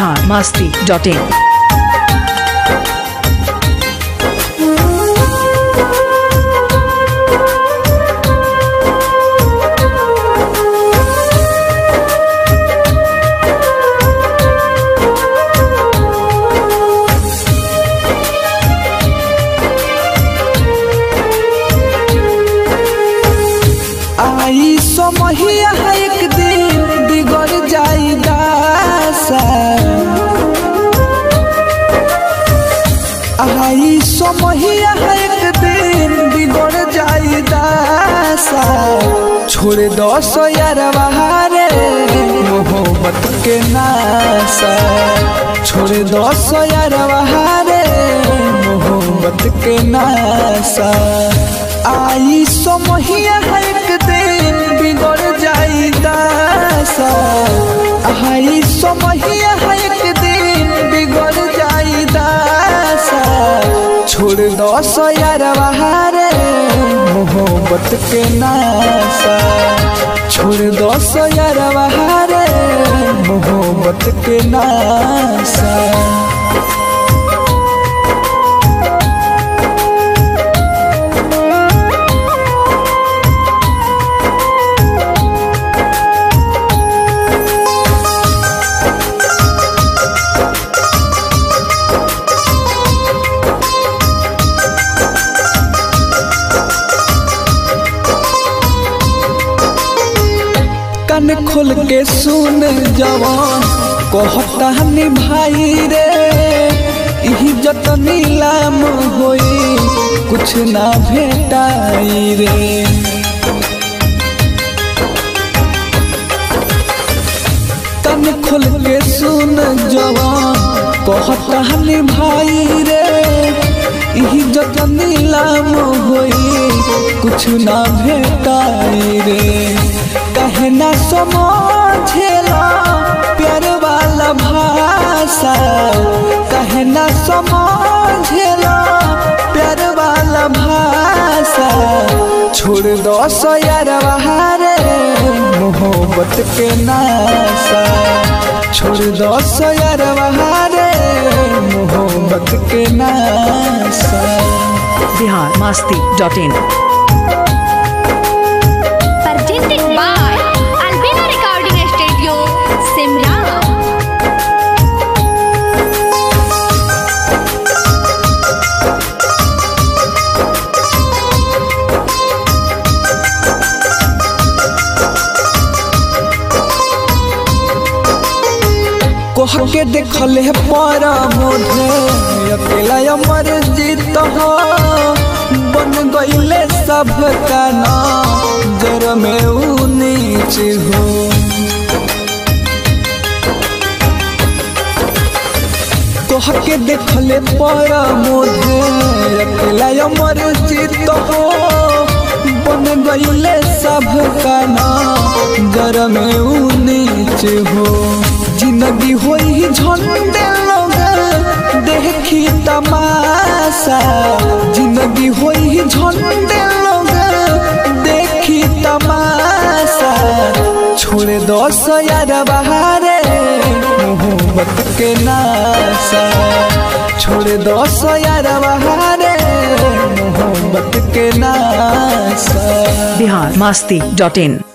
Bihar Masti dot in आई समहिया एक दिन बिगड़ जाई दासा आई समहिया एक दिन बिगड़ जाई दासा छोड़ दो सो यार बहारे मोहब्बत के नासा छोड़ दो सो यार बहारे मोहब्बत के नासा आई समहिया एक दिन बिगड़ जाई दासा आई समहिया एक दिन बिगड़ जाई दासा छोड़ दो सो यार बहारे मोहब्बत के नासा छोड़ दो सो यार बहारे मोहब्बत के नासा कान खोल के सुन जवान कहता हनी भाई रे इही जत नीलाम होई कुछ ना भेटाई रे कान खोल के सुन जवान कहता हनी भाई रे इही जत नीलाम होई कुछ ना भेटाई रे कहे ना समझेला प्यार वाला भाषा कहे ना समझेला प्यार वाला भाषा छोड़ दो सो यार बहारे मोहब्बत के नासा छोड़ दो सो यार बहारे मोहब्बत के नासा Bihar Masti dot in presented by Albina Recording Studio, Simran. कोह के देखले पर मोधे अकेला अमर जीत हो बन गईले सब का जर में ऊ नीच हो कोह के देखले पर मोधे अकेला अमर जीत हो बन गईले सब का जर में ऊ नीच हो जिंदगी होई झंडे लोग देखी तमाशा जिंदगी होई झंडे लोग देखी तमाशा छोड़ दो सो यार बहारे मोहब्बत के नासा छोड़ दो सो यार बहारे मोहब्बत के नासा बिहार मास्ती डॉट इन